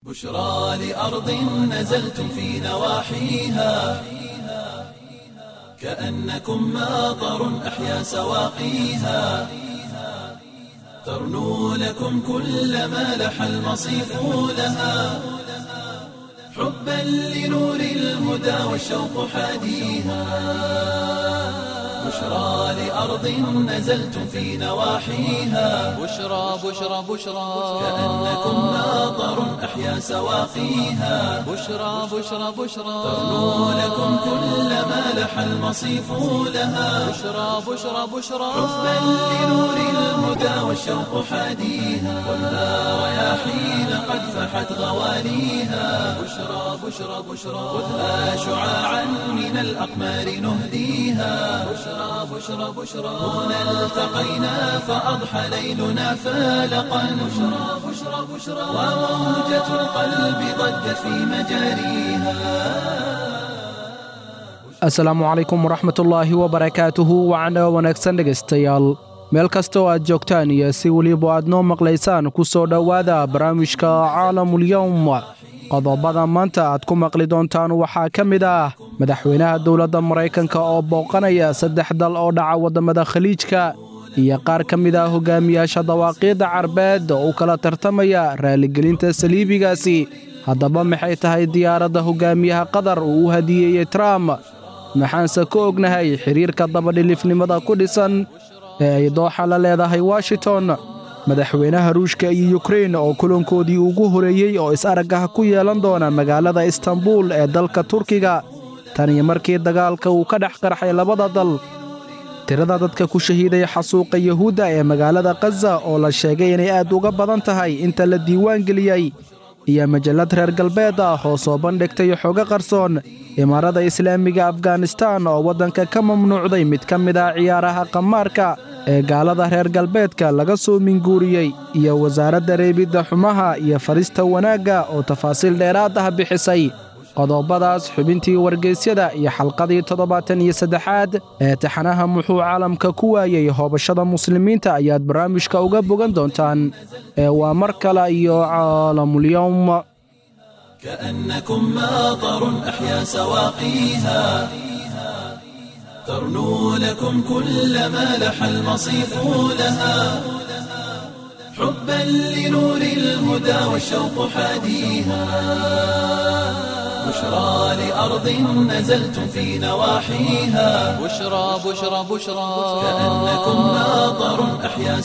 بشرى لأرض نزلتم في نواحيها كأنكم ماطر أحيا سواقيها ترنو لكم كل ما لح المصيف لها حبا لنور الهدى والشوق حاديها بشرى لأرض نزلتم في نواحيها بشرى بشرى بشرى كأنكم ماطر أحيا سواقيها بشرى بشرى بشرى ترنو لكم كل ما لح المصيف لها بشرى بشرى بشرى حبا لنور الهدى والشوق حاديها والنار رياحين قد فحت غواليها بشرى بشرى بشرى خذها شعاعا من الأقمار نهديها بشرى بشرى بشرى هنا التقينا فأضحى ليلنا فالقا بشرى بشرى بشرى وموجة القلب ضجت في مجاريها asalaamu calaykum waraxmatullaahi wabarakaatuhu wacna wanaagsan dhegaystayaal meel kasta oo aad joogtaan iyo si weliba aad noo maqlaysaan ku soo dhowaada barnaamijka caalamulyowm qodobada maanta aad ku maqli doontaan waxaa ka mid ah madaxweynaha dowladda maraykanka oo booqanaya saddex dal oo dhaca waddamada khaliijka iyo qaar ka mid ah hogaamiyaasha dawaaqiidda carbeed oo u kala tartamaya raaligelinta saliibigaasi haddaba maxay tahay diyaaradda hogaamiyaha qatar uu u hadiyeeyey trump maxaanse ka ognahay xidhiirka dabadhilifnimada ku dhisan ee ay dooxa la leedahay washington madaxweynaha ruushka iyo yukrein oo kulankoodii ugu horeeyey oo is-aragah ku yeelan doona magaalada istanbul ee dalka turkiga tan iyo markii dagaalka uu ka dhex qarxay labada dal tirada dadka ku shahiiday xasuuqa yuhuudda ee magaalada khaza oo la sheegay inay aad uga badan tahay inta la diiwaan geliyey iyo majallad reer galbeed ah oo soo bandhigtay xogo qarsoon imaarada islaamiga afganistan oo waddanka ka mamnuucday mid ka mid ah ciyaaraha qamaarka ee gaalada reer galbeedka laga soo minguuriyey iyo wasaaradda reebidda xumaha iyo farista wanaagga oo tafaasiil dheeraad ah bixisay qodobadaas xubintii wargeysyada iyo xalqadii toddobaatan iyo saddexaad ee taxanaha muxuu caalamka ku waayey hoobashada muslimiinta ayaad barnaamijka uga bogan doontaan ee waa mar kale iyo caalamulyowm كأنكم ماطر أحيا سواقيها ترنو لكم كل ما لح المصيف لها حبا لنور الهدى والشوق حاديها بشرى لأرض نزلتم في نواحيها بشرى بشرى بشرى كأنكم ماطر أحيا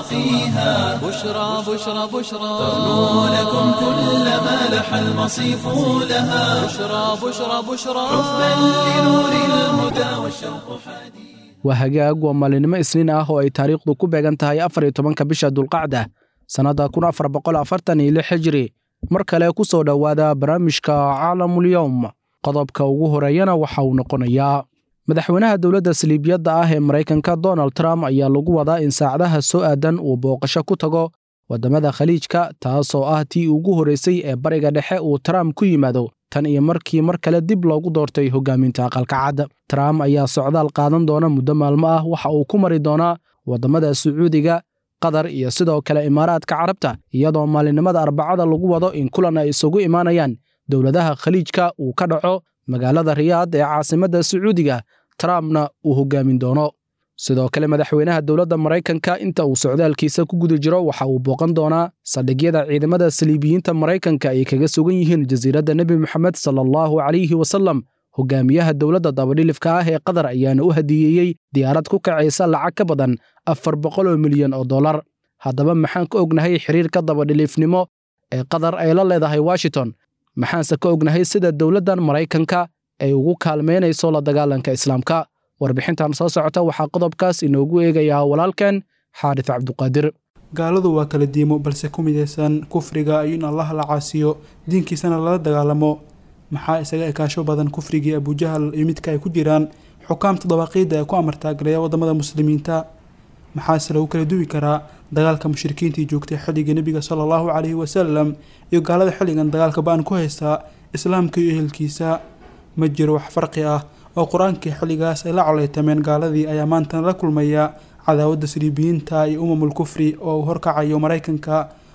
سواقيها بشرى بشرى بشرى ترنو لكم كل ما لح المصيف لها بشرى بشرى بشرى حبا لنور الهدى والشوق حديد waa hagaag waa maalinimo isniin ah oo ay taariikhdu ku beegan tahay afar iyo tobanka bisha dulqacda sannadda kun afar boqol afartan iyo lix xijiri mar kale ku soo dhowaada barnaamijka caalamulyowm qodobka ugu horeeyana waxa uu noqonayaa madaxweynaha dowladda saliibiyadda ah ee maraykanka donald trump ayaa lagu wadaa in saacadaha soo aadan uu booqasho ku tago waddamada khaliijka taasoo ah tii ugu horraysay ee bariga dhexe uu trump ku yimaado tan iyo markii mar kale dib loogu doortay hogaaminta aqalka cad trump ayaa socdaal qaadan doona muddo maalmo ah waxa uu ku mari doonaa waddamada sacuudiga qatar iyo sidoo kale imaaraadka carabta iyadoo maalinimada arbacada lagu wado in kulan ay isugu imaanayaan dowladaha khaliijka uu ka dhaco magaalada riyaad ee caasimadda sacuudiga trumpna uu hogaamin doono sidoo kale madaxweynaha dowladda maraykanka inta uu socdaalkiisa ku guda jiro waxa uu booqan doonaa saldhigyada ciidamada saliibiyiinta maraykanka ay kaga sugan yihiin jasiiradda nebi moxamed sala allahu calayhi wasallam hogaamiyaha dowladda dabadhilifka ah ee qatar ayaana u hadiyeeyey diyaarad ku kacaysa lacag ka badan afar boqol oo milyan oo dollar haddaba maxaan ka ognahay xiriirka dabadhiliifnimo ee qatar ay la leedahay washington maxaanse ka ognahay sida dowladdan maraykanka ay ugu kaalmaynayso la dagaalanka islaamka warbixintan soo socota waxaa qodobkaas inoogu eegayaa walaalkeen xaarif cabduqaadir gaaladu waa kala diimo balse ku midaysan kufriga iyo in allah la caasiyo diinkiisana lala dagaalamo maxaa isaga ekaasho badan kufrigii abujahal iyo midka ay ku jiraan xukaamta dabaaqiidda ee ku amartaagalaya waddamada muslimiinta maxaase lagu kala duwi karaa dagaalka mushrikiintii joogtay xilligii nebiga sala allahu caleyhi wasalam iyo gaalada xilligan dagaalka ba-an ku haystaa islaamka iyo ehelkiisa ma jiro wax farqi ah oo qur-aankii xilligaas ay la coleytameen gaaladii ayaa maantana la kulmaya cadaawadda saliibiyiinta iyo umamul kufri oo uu horkacayo maraykanka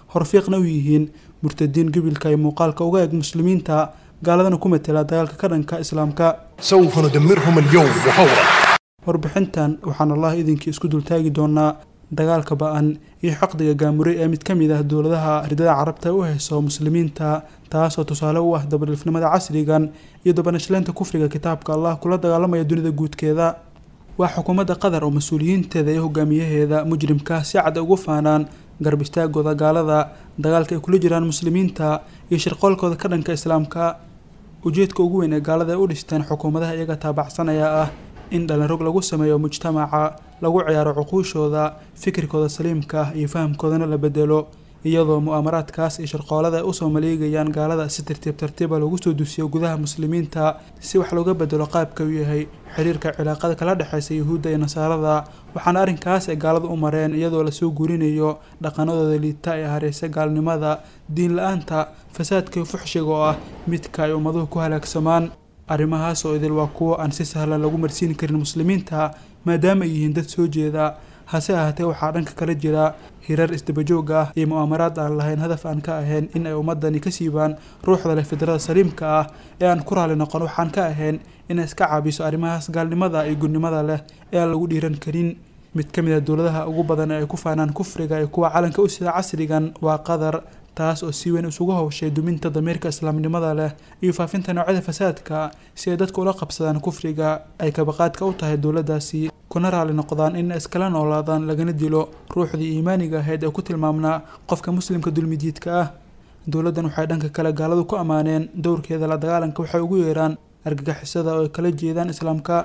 horfiiqna u yihiin murtadiin gobolka iyo muuqaalka uga eg muslimiinta gaaladana ku matela dagaalka ka dhanka islaamka سوف ندمرهم اليوم وفورا warbixintan waxaan allah idinkii isku dultaagi doonaa dagaalka ba-an iyo xaqdiga gaamuray ee mid ka mid ah dowladaha ridada carabta u hayso muslimiinta taasoo tusaale u ah dabadhilfnimada casrigan iyo dabanashleynta kufriga kitaabka allah kula dagaalamaya dunida guudkeeda waa xukuumadda qatar oo mas-uuliyiinteeda iyo hogaamiyaheeda mujrimka si cad ugu faanaan garab istaagooda gaalada dagaalka ay kula jiraan muslimiinta iyo shirqoolkooda ka dhanka islaamka ujeedka ugu weyn ee gaalada ay u dhisteen xukuumadaha iyaga taabacsanaya ah in dhalinrog lagu sameeyo mujtamaca lagu ciyaaro cuquushooda fikirkooda saliimka ah iyo fahamkoodana la bedelo iyadoo mu'aamaraadkaas iyo shirqoolada ay usoo maleegayaan gaalada si tartiib tartiiba lagu soo dusiyo gudaha muslimiinta si wax looga bedelo qaabka uu yahay xiriirka cilaaqada kala dhexeysa yuhuudda iyo nasaarada waxaana arrinkaas ay gaalada u mareen iyadoo lasoo guurinayo dhaqanadooda liita ee hareysa gaalnimada diin la-aanta fasaadka iyo fuxshiga oo ah midka ay ummaduhu ku halaagsamaan arrimahaas oo idil waa kuwo aan si sahlan lagu marsiin karin muslimiinta maadaama ay yihiin dad soo jeeda hase ahaatee waxaa dhanka kala jira hirar isdabajoog ah iyo mu'aamaraad aan lahayn hadaf aan ka ahayn in ay ummadani ka siibaan ruuxda leh fidrada saliimka ah ee aan ku raali noqon waxaan ka ahayn inay iska caabiso arrimahaas gaalnimada iyo gudnimada leh ee aan lagu dhiiran karin mid ka mid a dowladaha ugu badan ee ay ku faanaan kufriga iyo kuwa calanka u sida casrigan waa qatar taas oo si weyn isugu howshay duminta damiirka islaamnimada leh iyo faafinta noocyada fasaadka si ay dadka ula qabsadaan kufriga ay kabaqaadka u tahay dowladdaasi kuna raali noqdaan in iskala noolaadaan lagana dilo ruuxdii iimaaniga ahayd ee ku tilmaamnaa qofka muslimka dulmidiidka ah dowladdan waxay dhanka kale gaaladu ku ammaaneen dowrkeeda la dagaalanka waxay ugu yeeraan argagixisada oo ay kala jeedaan islaamka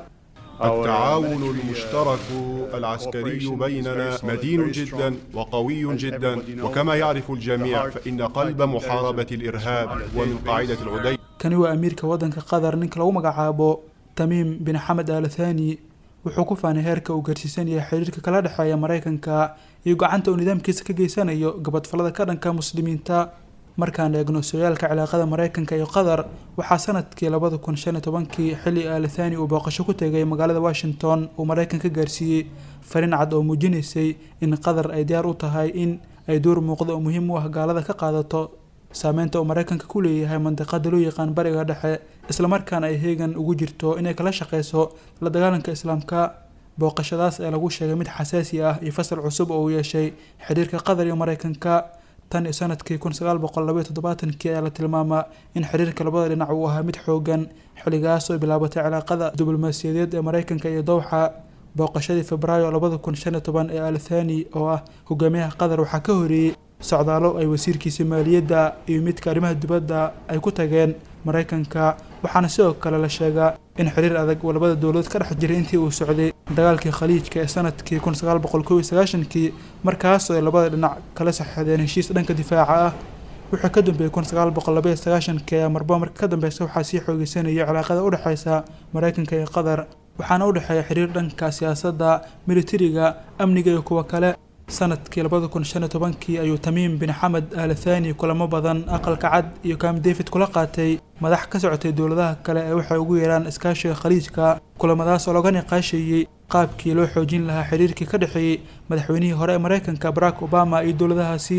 التعاون المشترك العسكري بيننا متين جدا وقوي جدا وكما يعرف الجميع فإن قلب محاربة الإرهاب ومن قاعدة العدي kani waa amiirka waddanka qatar ninka lagu magacaabo tamiim bin xamed al thani wuxuu ku faanay heerka uu gaarsiisan yahay xiriirka kala dhexeeya maraykanka iyo gacanta uu nidaamkiisa ka geysanayo gabadfalada ka dhanka muslimiinta markaan eegno sooyaalka cilaaqada maraykanka iyo qatar waxaa sanadkii labada kun shan iyo tobankii xilli al thani uu booqasho ku tegay magaalada washington uu maraykanka gaarsiiyey fariin cad oo muujinaysay in qatar ay diyaar u tahay in ay door muuqda oo muhiim u ah gaalada ka qaadato saameynta uu maraykanka ku leeyahay mandiqada loo yaqaan bariga dhexe islamarkaana ay heegan ugu jirto inay kala shaqeyso la dagaalanka islaamka booqashadaas ee lagu sheegay mid xasaasi ah iyo fasal cusub oo uu yeeshay xiriirka qatar iyo maraykanka tan iyo sanadkii kun sagaal boqol labaiyo toddobaatankii ayaa la tilmaamaa in xiriirka labada dhinac uu ahaa mid xoogan xilligaas oo bilaabatay cilaaqada diblomaasiyadeed ee maraykanka iyo dowxa booqashadii febraayo labada kun shan iyo toban ee al thani oo ah hogaamiyaha qatar waxaa ka horeeyey socdaalo ay wasiirkiisa maaliyadda iyo midka arrimaha dibadda ay ku tageen maraykanka waxaana sidoo kale la sheegaa in xiriir adag uu labada dowladood ka dhex jiray intii uu socday dagaalkii khaliijka ee sanadkii kun sagaal boqol kow iyo sagaashankii markaasoo ay labada dhinac kala saxeexdeen heshiis dhanka difaaca ah wuxuu ka dambeeyey kun sagaal boqol labaiyo sagaashankii ayaa marba marka ka dambeysa waxaa sii xoogeysanaya cilaaqada udhexeysa maraykanka iyo qatar waxaana u dhexeeya xiriir dhanka siyaasadda militariga amniga iyo kuwa kale sanadkii labada kun shan iyo tobankii ayuu tamiim bin xamed al thani kulamo badan aqalka cad iyo kam david kula qaatay madax ka socotay dowladaha kale ee waxay ugu yeeraan iskaashiga khaliijka kulamadaas oo laga niqaasheeyey qaabkii loo xoojin lahaa xiriirkii ka dhexeeyey madaxweynihii hore ee maraykanka barack obama iyo dowladahaasi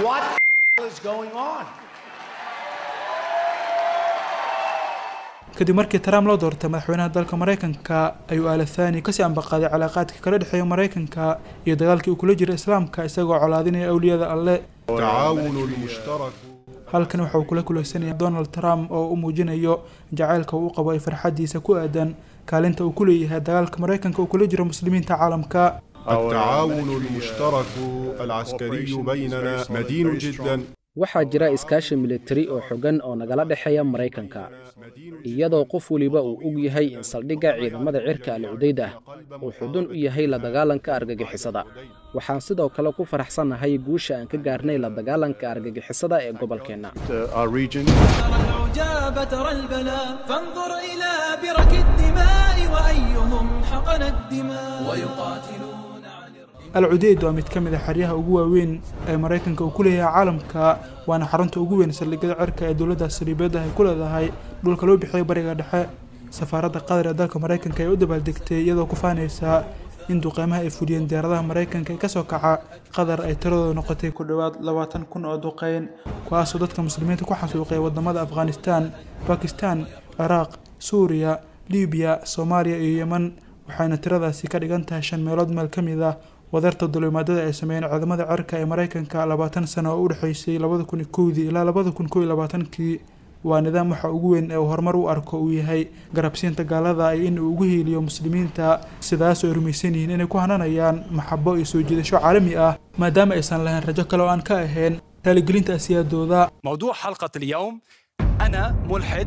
kadib markii trump loo doortay madaxweynaha dalka maraykanka ayuu al thani kasii ambaqaaday cilaaqaadka kala dhexeeya maraykanka iyo dagaalkii uu kula jira islaamka isagoo colaadinaya awliyada alle التعاون المشترك halkan waxa uu kula kuleysanaya donald trump oo u muujinayo jacaylka uu u qabo ay farxadiisa ku aadan kaalinta uu ku leeyahay dagaalka maraykanka uu kula jiro muslimiinta caalamka التعاون المشترك العسكري بيننا متين جدا waxaa jira iskaashi militari oo xogan oo nagala dhexeeya maraykanka iyadoo qof weliba uu og yahay in saldhigga ciidamada cirka al cudayd ah uu xudun u yahay la dagaalanka argagixisada waxaan sidoo kale ku faraxsannahay guusha aan ka gaarnay la dagaalanka argagixisada ee gobolkeenna our region ترى العجاب ترى البلاء فانظر إلى برك الدماء وأيهم حقن الدماء ويقاتلون عن al cudeyd waa mid ka mid a xeryaha ugu waaweyn ee maraykanka uu ku leeyahay caalamka waana xarunta ugu weyn saldhigyada cirka ee dowladda sariibada ay ku leedahay dhulka loo bixiyay bariga dhexe safaaradda qatar ee dalka maraykanka ee u dabaaldegtay iyadoo ku faanaysa in duqeymaha ay fuliyeen diyaaradaha maraykanka ee kasoo kaca qatar ay tiradooda noqotay ku dhowaad labaatan kun oo duqeyn kuwaasoo dadka muslimiinta ku xasuuqay wadamada afghanistan bakistan ciraaq suuriya libiya soomaaliya iyo yeman waxayna tiradaasi ka dhigan tahay shan meelood meel ka mid ah wadarta dulimaadada ay sameeyeen ciidamada cirka ee maraykanka labaatan sano oo u dhexeysay labada kun iyo kowdii ilaa labada kun kow iyo labaatankii waa nidaam waxa ugu weyn ee uu horumar u arko uu yahay garabsiinta gaalada iyo in uu ugu hiiliyo muslimiinta sidaasoo ay rumaysan yihiin inay ku hananayaan maxabo iyo soo jiidasho caalami ah maadaama aysan lahayn rajo kale oo aan ka ahayn raaligelinta asiyaadooda موضوع حلقة اليوم أنا ملحد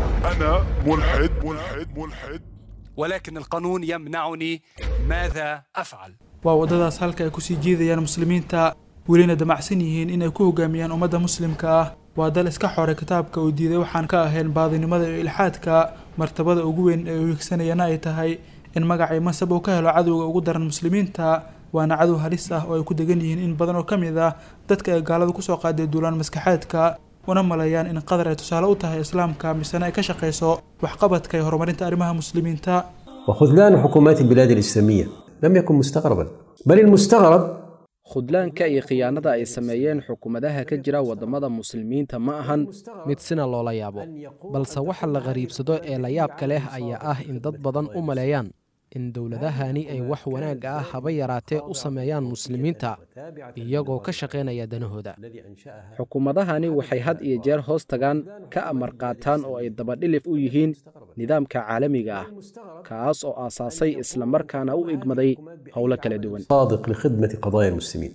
أنا ملحد ملحد ملحد ولكن القانون يمنعني ماذا أفعل waa waddadaas halka ay kusii jiidayaan muslimiinta welina damacsan yihiin inay ku hogaamiyaan ummadda muslimka ah waa dal iska xoray kitaabka uu diiday waxaan ka ahayn baadinimada iyo ilxaadka martabada ugu weyn ee uu higsanayana ay tahay in magacii masab uu ka helo cadowga ugu daran muslimiinta waana cadow halis ah oo ay ku degan yihiin in badan oo ka mid ah dadka ay gaaladu kusoo qaaday duulaan maskaxeedka una maleeyaan in qatar ay tusaale u tahay islaamka misena ay ka shaqayso waxqabadka iyo horumarinta arrimaha muslimiinta وخذلان حكومات البلاد الإسلامية لم يكن مستغربا بل المستغرب khudlaanka iyo khiyaanada ay sameeyeen xukuumadaha ka jira waddamada muslimiinta ma ahan mid sina loola yaabo balse waxa la qariibsado ee la yaabka leh ayaa ah in dad badan u maleeyaan in dowladahani ay wax wanaagga ah haba yaraatee u sameeyaan muslimiinta iyagoo ka shaqaynaya danahooda xukuumadahani waxay had iyo jeer hoos tagaan ka amar qaataan oo ay dabadhilif u yihiin nidaamka caalamiga ah kaas oo aasaasay islamarkaana u igmaday howlo kala duwan صادق لخدمة قضايا المسلمين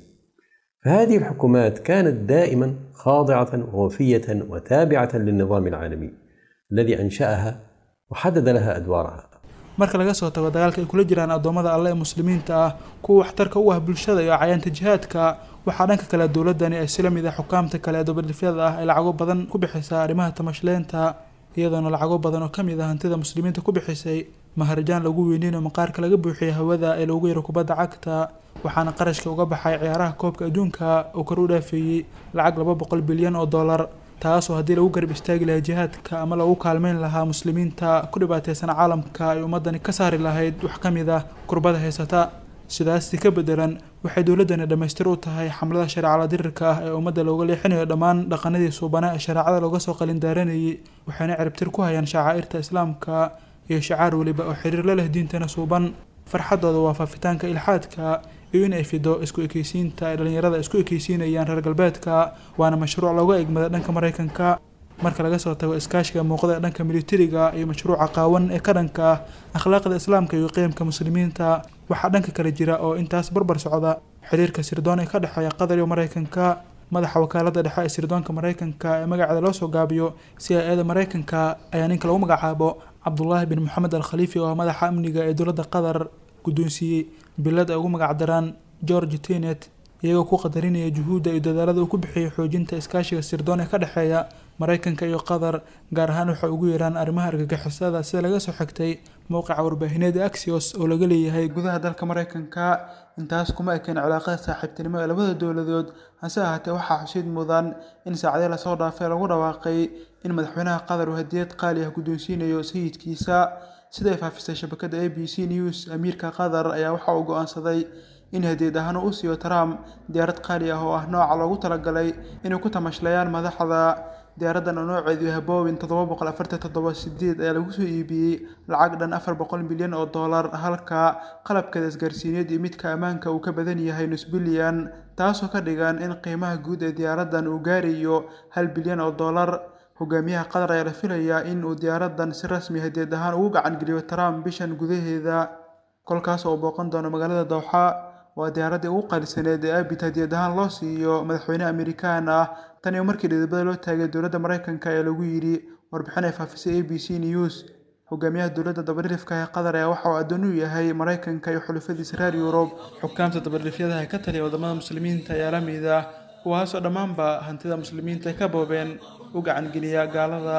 فهذه الحكومات كانت دائما خاضعة ووفية وتابعة للنظام العالمي الذي أنشأها وحدد لها أدوارها marka laga soo tago dagaalka ay kula jiraan addoommada alle ee muslimiinta ah kuwa waxtarka u ah bulshada iyo cayaanta jihaadka waxaa dhanka kale dowladani ay sila mid ah xukaamta kale ee dabadhifyada ah ay lacago badan ku bixisaa arrimaha tamashleenta iyadoona lacago badan oo ka mid ah hantida muslimiinta ku bixisay maharajaan lagu weyneyn oo maqaarka laga buuxiyay hawada ee loogu yaro kubadda cagta waxaana qarashka uga baxay ciyaaraha koobka adduunka oo kor u dhaafeeyey lacag laba boqol bilyan oo dollar taasoo haddii lagu garab istaagi lahaa jihaadka ama lagu kaalmeyn lahaa muslimiinta ku dhibaateysan caalamka ay ummadani ka saari lahayd wax ka mid ah kurbada haysata sidaasi ka bedelan waxay dowladdani dhammaystir u tahay xamlada shareecada dirirka ah ee ummadda looga leexinayo dhammaan dhaqanadii suubana ee shareecada looga soo qalindaaranayay waxayna ciribtir ku hayaan shacaa'irta islaamka iyo shacaar weliba oo xiriir la leh diintana suuban farxadooda waa faafitaanka ilxaadka iyo in ay fido isku ekeysiinta ay dhallinyarada isku ekeysiinayaan reer galbeedka waana mashruuc looga egmada dhanka maraykanka marka laga soo tago iskaashiga muuqda ee dhanka militariga iyo mashruuca qaawan ee ka dhanka ah akhlaaqda islaamka iyo qiyamka muslimiinta waxaa dhanka kale jira oo intaas barbar socda xiriirka sirdoon ee ka dhexeeya qatar iyo maraykanka madaxa wakaalada dhexe ee sirdoonka maraykanka ee magaceeda loo soo gaabiyo c i eda maraykanka ayaa ninka lagu magacaabo cabdulaahi bin moxamed al khaliifi oo ah madaxa amniga ee dowladda qatar guddoonsiiyey bilad ay ugu magacdaraan george tenet iyagoo ku qadarinaya juhuudda iyo dadaalada uu ku bixiyey xoojinta iskaashiga sirdoon ee ka dhexeeya maraykanka iyo qatar gaar ahaan waxay ugu yeeraan arrimaha argagixisada sida laga soo xigtay mowqica warbaahineed ee axios oo laga leeyahay gudaha dalka maraykanka intaas kuma ekeen cilaaqada saaxiibtinimo ee labada dowladood hase ahaatee waxaa xusid mudan in saacadii lasoo dhaafay lagu dhawaaqay in madaxweynaha qatar uu hadiyad qaali ah guddoonsiinayo sayidkiisa siday faafisay shabakada a b c news amiirka qatar ayaa waxa uu go-aansaday in hadiyad ahaan uu u siiyo trump diyaarad qaali ah oo ah nooca loogu talagalay inay ku tamashlayaan madaxda diyaaraddan oo nooceedu yahay bowin toddoba boqol afartan toddoba sideed ayaa lagu soo iibiyey lacag dhan afar boqol milyan oo dollar halka qalabkeeda isgaarsiineed iyo midka ammaanka uu ka badan yahay nus bilyan taasoo ka dhigan in qiimaha guud ee diyaaraddan uu gaarayo hal bilyan oo dollar hogaamiyaha qatar ayaa la filayaa in uu diyaaraddan si rasmi hadiyad ahaan ugu gacan geliyo trump bishan gudaheeda kolkaas oo booqan doono magaalada dowxa waa diyaaraddii ugu qaalisaneed ee abid hadiyad ahaan loo siiyo madaxweyne amerikaan ah tan iyo markii dhidibada loo taagay dowladda maraykanka ee lagu yidhi warbixin ay faafisay a b c news hogaamiyaha dowladda dabadhilifka ee qatar ayaa waxa uu addoon u yahay maraykanka iyo xulufadiisa reer yurub xukaamta dabadhilifyadaha ee ka taliya wadamada muslimiinta ayaa la mid ah kuwaasoo dhammaanba hantida muslimiinta ay ka boobeen u gacangeliya gaalada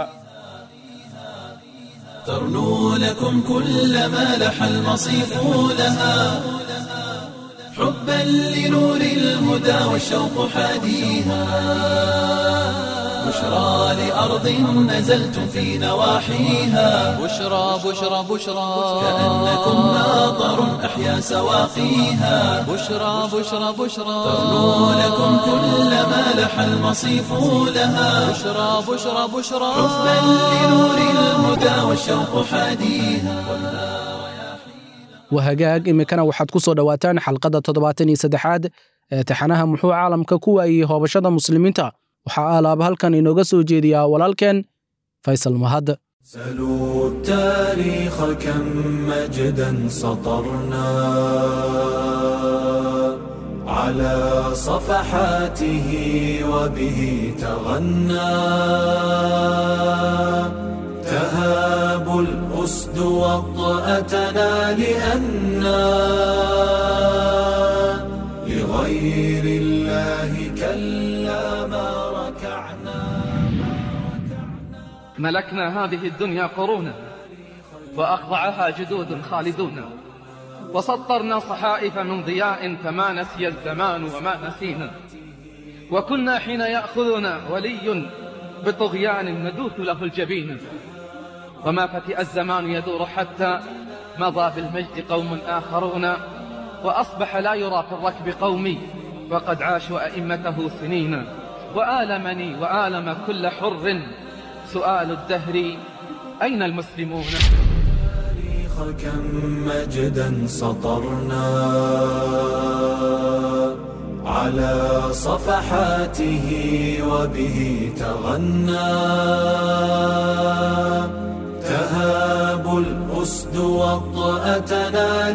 ترنو لكم كل ما لح المصيف لها حبا لنور الهدى والشوق حاديها بشرى لأرض نزلتم في نواحيها بشرى بشرى بشرى كأنكم ماطر أحيا سواقيها بشرى بشرى بشرى تغنو لكم كل ما لح المصيف لها بشرى بشرى بشرى حبا لنور الهدى والشوق حاديها wahagaag iminkana waxaad ku soo dhowaataan xalqadda toddobaatan iyo saddexaad ee taxanaha muxuu caalamka ku waayey hoobashada muslimiinta waxaa aalaaba halkan inooga soo jeediyaa walaalkeen faysal mahad سلوا التاريخ كم مجدا سطرنا على صفحاته وبه تغنى تهاب الأسد وطأتنا لأنا لغير الله كلا ما ركعنا ملكنا هذه الدنيا قرونا وأخضعها جدود خالدون وسطرنا صحائف من ضياء فما نسي الزمان وما نسينا وكنا حين يأخذنا ولي بطغيان ندوث له الجبين وما فتئ الزمان يدور حتى مضى بالمجد قوم آخرون وأصبح لا يرى في الركب قومي وقد عاشوا أئمته سنين وآلمني وآلم كل حر سؤال الدهر أين المسلمون التاريخ كم مجدا سطرنا على صفحاته وبه تغنى تهاب الأسد وطأتنا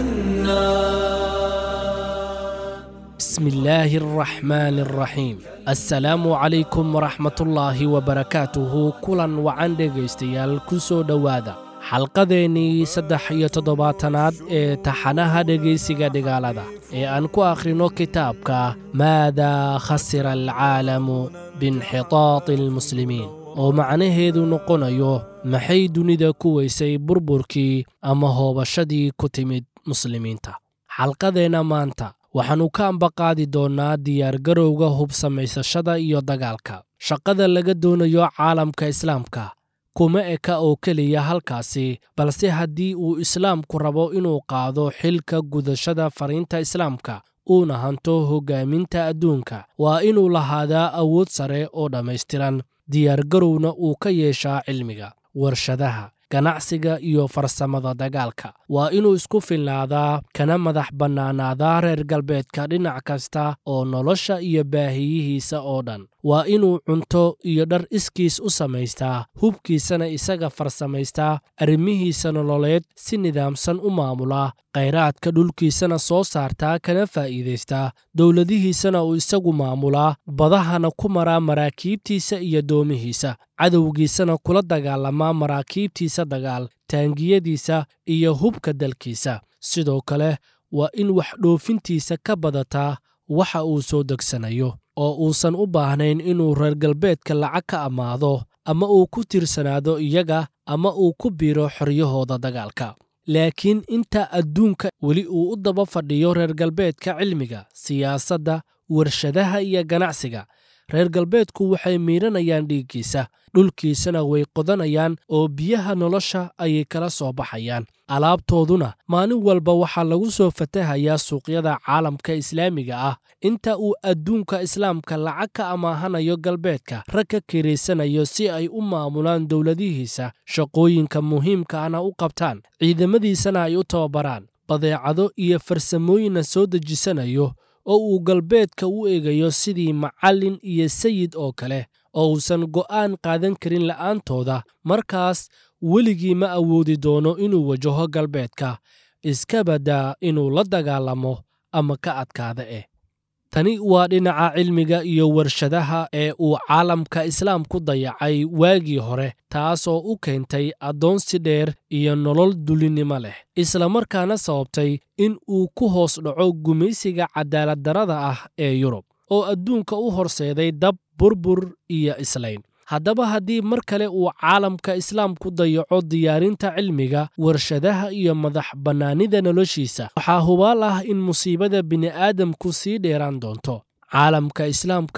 لأنا بسم الله الرحمن الرحيم السلام عليكم ورحمة الله وبركاته كلا وعن dhegaystayaal ku soo dhowaada xalqadeennii saddex iyo toddobaatanaad ee taxanaha dhegaysiga dhigaalada ee aan ku akhrino kitaabka maadaa khasira alcaalamu biinxitaati almuslimiin oo macnaheedu noqonayo maxay dunida ku weysay burburkii ama hoobashadii ku timid muslimiinta xalqadeenna maanta waxaannu ka ambaqaadi doonnaa diyaargarowga hub samaysashada iyo dagaalka shaqada laga doonayo caalamka islaamka kuma eka oo keliya halkaasi balse haddii uu islaamku rabo inuu qaado xilka gudashada fariinta islaamka uuna hanto hoggaaminta adduunka waa inuu lahaadaa awood sare oo dhammaystiran diyaargarowna uu ka yeeshaa cilmiga warshadaha ganacsiga iyo farsamada dagaalka waa inuu isku filnaadaa kana madax bannaanaadaa reer galbeedka dhinac kasta oo nolosha iyo baahiyihiisa oo dhan waa inuu cunto iyo dhar iskiis u samaystaa hubkiisana isaga farsamaystaa arrimihiisa nololeed si nidaamsan u maamulaa khayraadka dhulkiisana soo saartaa kana faa'iidaystaa dowladihiisana uu isagu maamulaa badahana ku maraa maraakiibtiisa iyo doomihiisa cadowgiisana kula dagaalamaa maraakiibtiisa dagaal taangiyadiisa iyo hubka dalkiisa sidoo kale waa in wax dhoofintiisa ka badataa waxa uu soo degsanayo oo uusan u baahnayn inuu reer galbeedka lacag ka ammaado ama uu ku tiirsanaado iyaga ama uu ku biiro xoryahooda dagaalka laakiin inta adduunka weli uu u daba fadhiyo reer galbeedka cilmiga siyaasadda warshadaha iyo ganacsiga reer galbeedku waxay miidhanayaan dhiiggiisa dhulkiisana way qodanayaan oo biyaha nolosha ayay kala soo baxayaan alaabtooduna maalin walba waxaa lagu soo fatahayaa suuqyada caalamka islaamiga ah inta uu adduunka islaamka lacag ka amaahanayo galbeedka rag ka kiraysanayo si ay u maamulaan dowladihiisa shaqooyinka muhiimka ahna u qabtaan ciidamadiisana ay u tababaraan badeecado iyo farsamooyinna soo dejisanayo oo uu galbeedka u eegayo sidii macallin iyo sayid oo kale oo uusan go'aan qaadan karin la'aantooda markaas weligii ma awoodi doono inuu wajaho galbeedka iska baddaa inuu la dagaalamo ama ka adkaada eh tani waa dhinaca cilmiga iyo warshadaha ee uu caalamka islaamku dayacay waagii hore taasoo u keentay addoonsi dheer iyo nolol dulinnimo leh islamarkaana sababtay in uu ku hoos dhaco gumaysiga cadaaladdarrada ah ee yurub oo adduunka u horseeday dab burbur iyo islayn haddaba haddii mar kale uu caalamka islaamku dayaco diyaarinta cilmiga warshadaha iyo madax bannaanida noloshiisa waxaa hubaal ah in musiibada bini'aadamku sii dheeraan doonto caalamka islaamka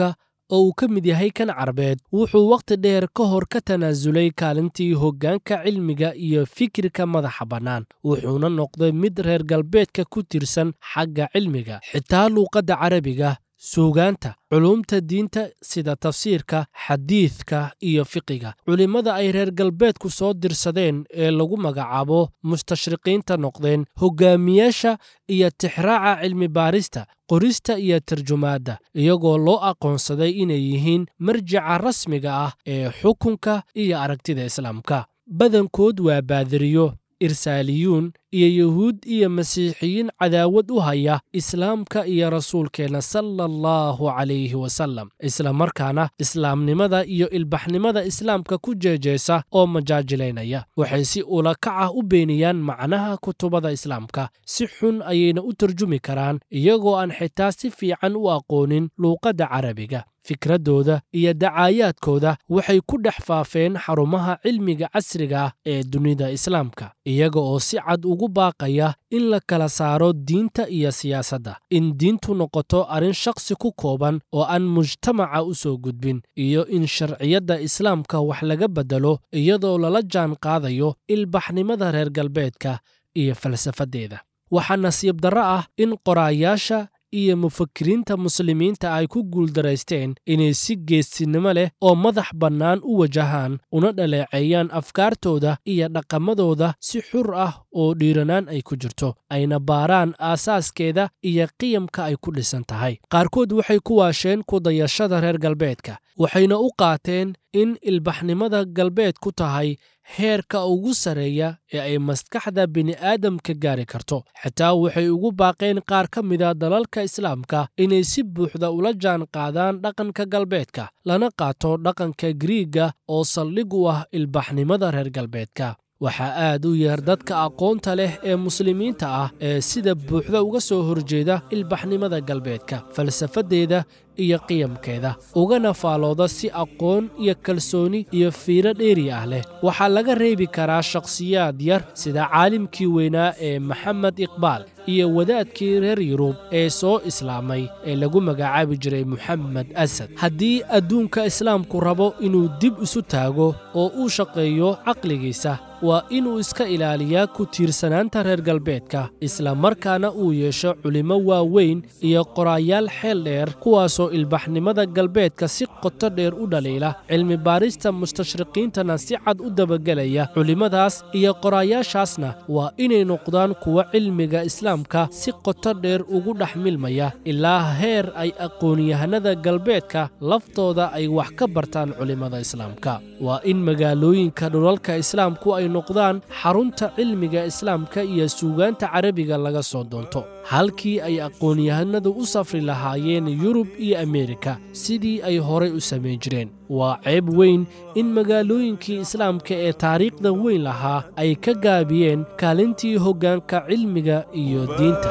oo uu ka mid yahay kan carbeed wuxuu wakhti dheer ka hor ka tanaasulay kaalintii hoggaanka cilmiga iyo fikirka madaxa bannaan wuxuuna noqday mid reer galbeedka ku tirsan xagga cilmiga xitaa luuqadda carabiga suugaanta culuumta diinta sida tafsiirka xadiidka iyo fiqiga culimmada ay reer galbeedku soo dirsadeen ee lagu magacaabo mustashriqiinta noqdeen hogaamiyaasha iyo tixraaca cilmi baarista qorista iyo tarjumaadda iyagoo loo aqoonsaday inay yihiin marjica rasmiga ah ee xukunka iyo aragtida islaamka badankood waa baadiriyo irsaaliyuun iyo yuhuud iyo masiixiyiin cadaawad u haya islaamka iyo rasuulkeenna sala allahu calayhi wasallam isla markaana islaamnimada iyo ilbaxnimada islaamka ku jeejeesa oo majaajilaynaya waxay si ulakac ah u beeniyaan macnaha kutubada islaamka si xun ayayna u tarjumi karaan iyagoo aan xitaa si fiican u aqoonin luuqadda carabiga fikraddooda iyo dacaayaadkooda waxay ku dhex faafeen xarumaha cilmiga casriga ah ee dunida islaamka iyaga oo si cad ugu baaqaya in la kala saaro diinta iyo siyaasadda in diintu noqoto arrin shakhsi ku kooban oo aan mujtamaca u soo gudbin iyo in sharciyadda islaamka wax laga beddelo iyadoo lala jaan qaadayo ilbaxnimada reer galbeedka iyo falsafaddeeda waxaa nasiib darro ah in qoraayaasha iyo mufakiriinta muslimiinta ay ku guuldaraysteen inay si geesinimo leh oo madax bannaan u wajahaan una dhaleeceeyaan afkaartooda iyo dhaqamadooda si xur ah oo dhiiranaan ay ku jirto ayna baaraan aasaaskeeda iyo qiyamka ay ku dhisan tahay qaarkood waxay ku waasheen kudayashada reer galbeedka waxayna u qaateen in ilbaxnimada galbeed ku tahay heerka ugu sarreeya ee ay maskaxda bini'aadamka gaari karto xitaa waxay ugu baaqeen qaar ka mida dalalka islaamka inay si buuxda ula jaan qaadaan dhaqanka galbeedka lana qaato dhaqanka griiga oo saldhig u ah ilbaxnimada reer galbeedka waxaa aad u yeer dadka aqoonta leh ee muslimiinta ah ee sida buuxda uga soo horjeeda ilbaxnimada galbeedka falsafaddeeda iyo qiyamkeeda ugana faalooda si aqoon iyo kalsooni iyo fiiro dheeri ah leh waxaa laga reebi karaa shakhsiyaad yar sida caalimkii weynaa ee maxamed iqbaal iyo wadaadkii reer yurub ee soo islaamay ee lagu magacaabi jiray moxamed asad haddii adduunka islaamku rabo inuu dib isu taago oo uu shaqeeyo caqligiisa waa inuu iska ilaaliyaa ku tiirsanaanta reer galbeedka isla markaana uu yeesho culimmo waaweyn iyo qoraayaal xeel dheer kuwaasoo ilbaxnimada galbeedka si qoto dheer u dhaliila cilmi baarista mustashriqiintana si cad u dabagelaya culimmadaas iyo qoraayaashaasna waa inay noqdaan kuwa cilmiga islaamka si qoto dheer ugu dhex milmaya ilaa heer ay aqoonyahanada galbeedka laftooda ay wax ka bartaan culimmada islaamka waa in magaalooyinka dhulalka islaamku ay noqdaan xarunta cilmiga islaamka iyo suugaanta carabiga laga soo doonto halkii ay aqoonyahanadu u safri lahaayeen yurub iyo ameerika sidii ay horay u samayn jireen waa ceeb weyn in magaalooyinkii islaamka ee taariikhda weyn lahaa ay ka gaabiyeen kaalintii hoggaanka cilmiga iyo diinta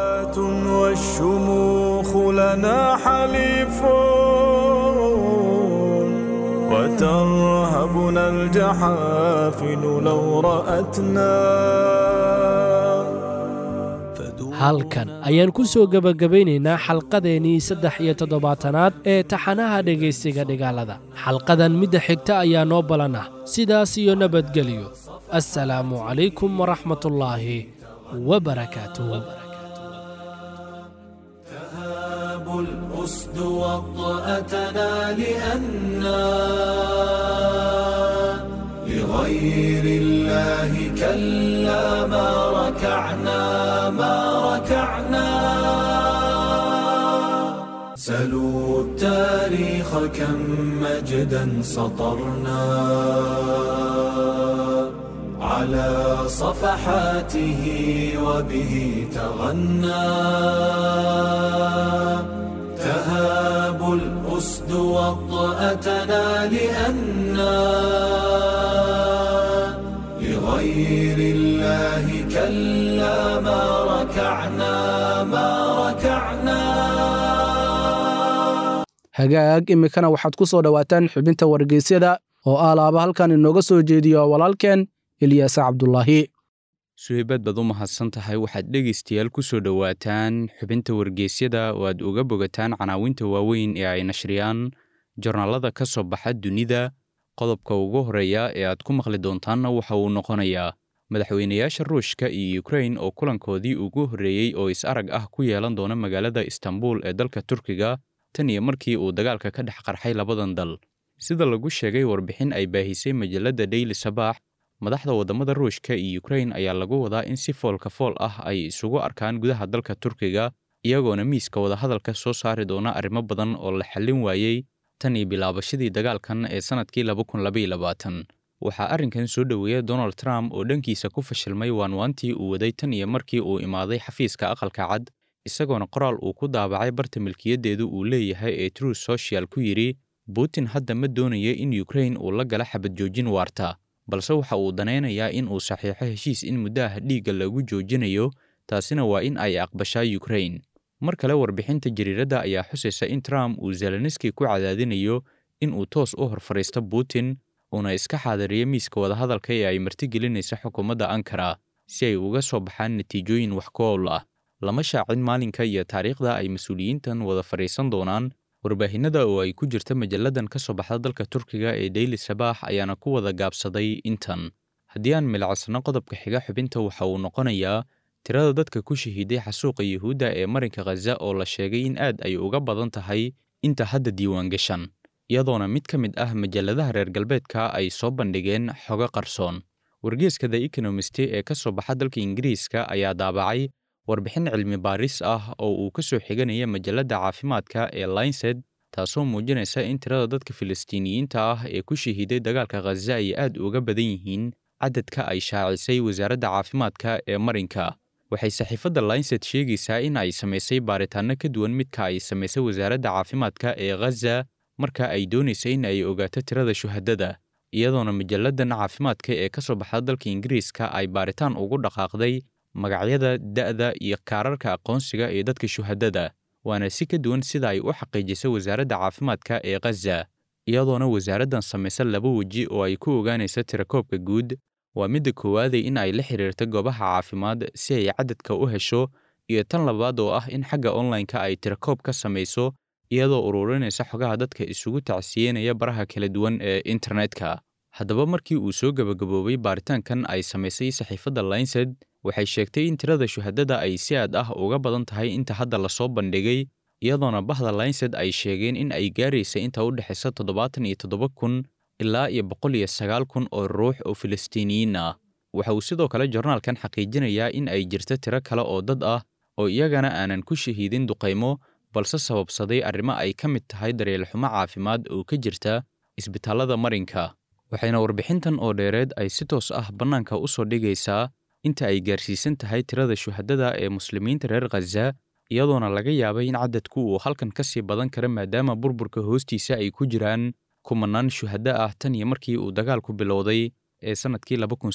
وترهبنا الجحافل لو رأتنا halkan ayaan ku soo gebagabaynaynaa xalqadeennii saddex iyo toddobaatanaad ee taxanaha dhegaystiga dhigaalada xalqadan midda xigta ayaa noo balan ah sidaas iyo nabadgelyo assalaamu calaykum waraxmatullaahi wabarakaatuh الأسد وطأتنا لأنا لغير الله كلا ما ركعنا ما ركعنا سلوا التاريخ كم مجدا سطرنا على صفحاته وبه تغنى تهاب الأسد وطأتنا لأنا لغير الله كلا ما ركعنا ما ركعنا hagaag iminkana waxaad ku soo dhowaataan xubinta wargeysyada oo ah laaba halkan inooga soo jeediyo walaalkeen ilyaasa cabdulaahi suhaybaad baad u mahadsan tahay waxaad dhegaystayaal ku soo dhowaataan xubinta wargeysyada oo aad uga bogataan canaawinta waaweyn ee ay nashriyaan jornaalada ka soo baxa dunida qodobka ugu horreeya ee aad ku maqli doontaanna waxa uu noqonayaa madaxweynayaasha ruushka iyo ukrain oo kulankoodii ugu horreeyey oo is-arag ah ku yeelan doona magaalada istanbul ee dalka turkiga tan iyo markii uu dagaalka ka dhex qarxay labadan dal sida lagu sheegay warbixin ay baahisay majalladda daily sabaax madaxda waddamada ruushka iyo ukrain ayaa lagu wadaa in si foolka fool ah ay isugu arkaan gudaha dalka turkiga iyagoona miiska wadahadalka soo saari doona arrimo badan oo la xallin waayey tan iyo bilaabashadii dagaalkan ee sannadkii waxaa arrinkan soo dhoweeya donald trump oo dhankiisa ku fashilmay waanwaantii uu waday tan iyo markii uu imaaday xafiiska aqalka cad isagoona qoraal uu ku daabacay barta milkiyaddeedu uu leeyahay ee true social ku yidhi putin hadda ma doonayo in ukrain uu la gala xabad joojin waarta balse waxa uu danaynayaa in uu saxiixo heshiis in muddaha dhiigga lagu joojinayo taasina waa in ay aqbashaa ukrain mar kale warbixinta jariiradda ayaa xusaysa in trump uu zelenski ku cadaadinayo in uu toos u hor fadhiisto putin uuna iska xaadiriyo miiska wadahadalka ee ay martigelinaysa xukuumadda ankara si ay uga soo baxaan natiijooyin wax ku owl ah lama shaacin maalinka iyo taariikhda ay mas-uuliyiintan wada fadhiisan doonaan warbaahinada oo ay ku jirta majalladan ka soo baxda dalka turkiga ee daily sabaax ayaana ku wada gaabsaday intan haddii aan milicsano qodobka xiga xubinta waxa uu noqonayaa tirada dadka ku shahiiday xasuuqa yuhuudda ee marinka khaza oo la sheegay in aad ay uga badan tahay inta hadda diiwaan gashan iyadoona mid ka mid ah majalladaha reer galbeedka ay soo bandhigeen xogo qarsoon wargeeska the economist ee ka soo baxa dalka ingiriiska ayaa daabacay warbixin cilmi baaris ah oo uu ka soo xiganaya majalladda caafimaadka ee linsed taasoo muujinaysa in tirada dadka filistiiniyiinta ah ee ku shahiiday dagaalka khaza ay aad uga badan yihiin cadadka ay shaacisay wasaaradda caafimaadka ee marinka waxay saxiifadda linsed sheegaysaa in ay samaysay baaritaanno ka duwan midka ay samaysay wasaaradda caafimaadka ee khaza marka ay doonaysa in ay ogaato tirada shuhadada iyadoona majalladan caafimaadka ee ka soo baxda dalka ingiriiska ay baaritaan ugu dhaqaaqday magacyada da'da iyo kaararka aqoonsiga ee dadka shuhadada waana si ka duwan sida ay u xaqiijisay wasaaradda caafimaadka ee khaza iyadoona wasaaraddan samaysa laba weji oo ay ku ogaanaysa tirakoobka guud waa midda koowaaday in ay la xiriirta goobaha caafimaad si ay cadadka u hesho iyo tan labaad oo ah in xagga onlineka ay tirakoob ka samayso iyadoo ururinaysa xogaha dadka isugu tacsiyenaya baraha kala duwan ee internetka haddaba markii uu soo gebagaboobay baaritaankan ay samaysay saxiifadda linsed waxay sheegtay in tirada shuhadada ay si aad ah uga badan tahay inta hadda lasoo bandhigay iyadoona bahda linsed ay sheegeen in ay gaaraysa inta u dhexaysa toddobaatan iyo toddoba kun ilaa iyo boqol iyo sagaal kun oo ruux oo filistiiniyiin ah waxa uu sidoo kale jornaalkan xaqiijinayaa in ay jirto tiro kale oo dad ah oo iyagana aanan ku shahiidin duqaymo balse sababsaday arrimo ay ka mid tahay daryeelxumo caafimaad oo ka jirta isbitaallada marinka waxayna warbixintan oo dheereed ay si toos ah bannaanka u soo dhigaysaa inta ay gaarsiisan tahay tirada shuhadada ee muslimiinta reer khaza iyadoona laga yaabay in cadadku uu halkan ka sii badan kara maadaama burburka hoostiisa ay ku jiraan kumanaan shuhaddo ah tan iyo markii uu dagaalku bilowday ee sannadkii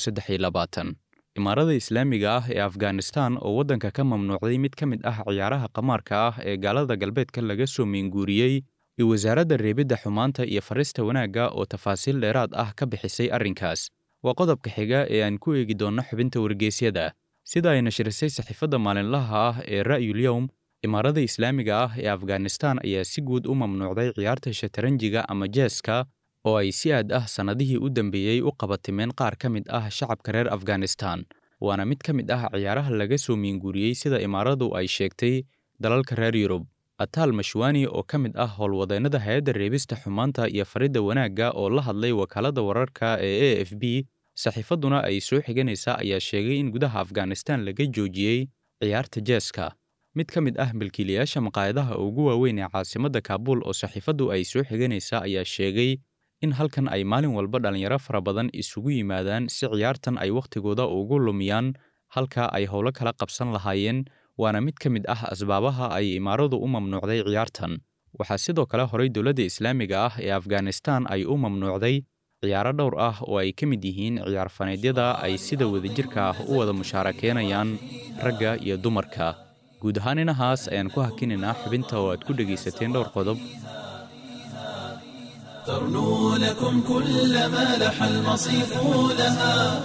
imaarada islaamiga ah ee afghanistan oo waddanka ka mamnuucday mid ka mid ah ciyaaraha qamaarka ah ee gaalada galbeedka laga soo meenguuriyey iyo wasaaradda reebidda xumaanta iyo farista wanaagga oo tafaasiil dheeraad ah ka bixisay arrinkaas waa qodobka xiga ee aan ku eegi doonno xubinta wargeysyada sida ay nashirisay saxiifadda maalinlaha ah ee ra'yulyowm imaarada islaamiga ah ee afghanistan ayaa si guud u mamnuucday ciyaarta shataranjiga ama jeeska oo ay si aad ah sannadihii u dambeeyey u qabatimeen qaar ka mid ah shacabka reer afghanistan waana mid ka mid ah ciyaaraha laga soo miinguuriyey sida imaaradu ay sheegtay dalalka reer yurub ataal mashwani oo ka mid ah howlwadeennada hay-adda reebista xumaanta iyo faridda wanaagga oo la hadlay wakaaladda wararka ee a f b saxiifadduna ay soo xiganaysaa ayaa sheegay in gudaha afghanistan laga joojiyey ciyaarta jeeska mid ka mid ah milkiilayaasha maqaayadaha ugu waaweyn ee caasimadda kaabuul oo saxiifaddu ay soo xiganaysaa ayaa sheegay in halkan ay maalin walba dhallinyaro fara badan isugu yimaadaan si ciyaartan ay wakhtigooda ugu lumiyaan halka ay howlo kala qabsan lahaayeen waana mid ka mid ah asbaabaha ay imaaradu u mamnuucday ciyaartan waxaa sidoo kale horay dowladda islaamiga ah ee afghanistan ay u mamnuucday ciyaaro dhowr ah oo ay ka mid yihiin ciyaar faneedyada ay sida wadajirka ah u wada mushaarakeynayaan ragga iyo dumarka guud ahaan inahaas ayaan ku hakinaynaa xubinta oo aad ku dhegaysateen dhowr qodob ترنو لكم كل ما لح المصيف لها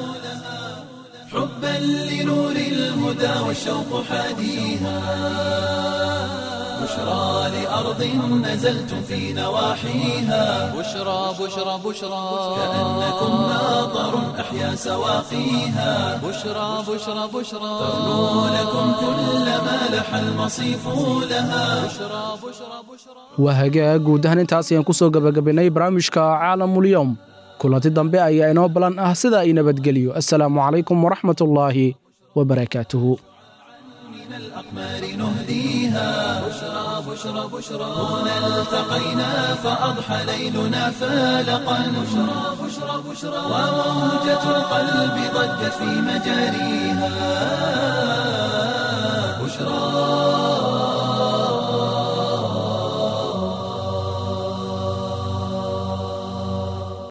حبا لنور الهدى والشوق حاديها بشرى لأرض نزلتم في نواحيها بشرى بشرى بشرى كأنكم ماطر أحيا سواقيها بشرى بشرى بشرى تغنو لكم كل ما لح المصيف لها بشرى بشرى بشرى waa hagaag guud ahaan intaas ayaan ku soo gabagabaynay barnaamijka caalamulyoom kulanti dambe ayaa inoo balan ah sida ay nabadgeliyo assalaamu calaykum waraxmatullaahi wabarakaatuhu من الأقمار نهديها بشرى بشرى بشرى هنا التقينا فأضحى ليلنا فالقا بشرى بشرى بشرى وموجة القلب ضجت في مجاريها بشرى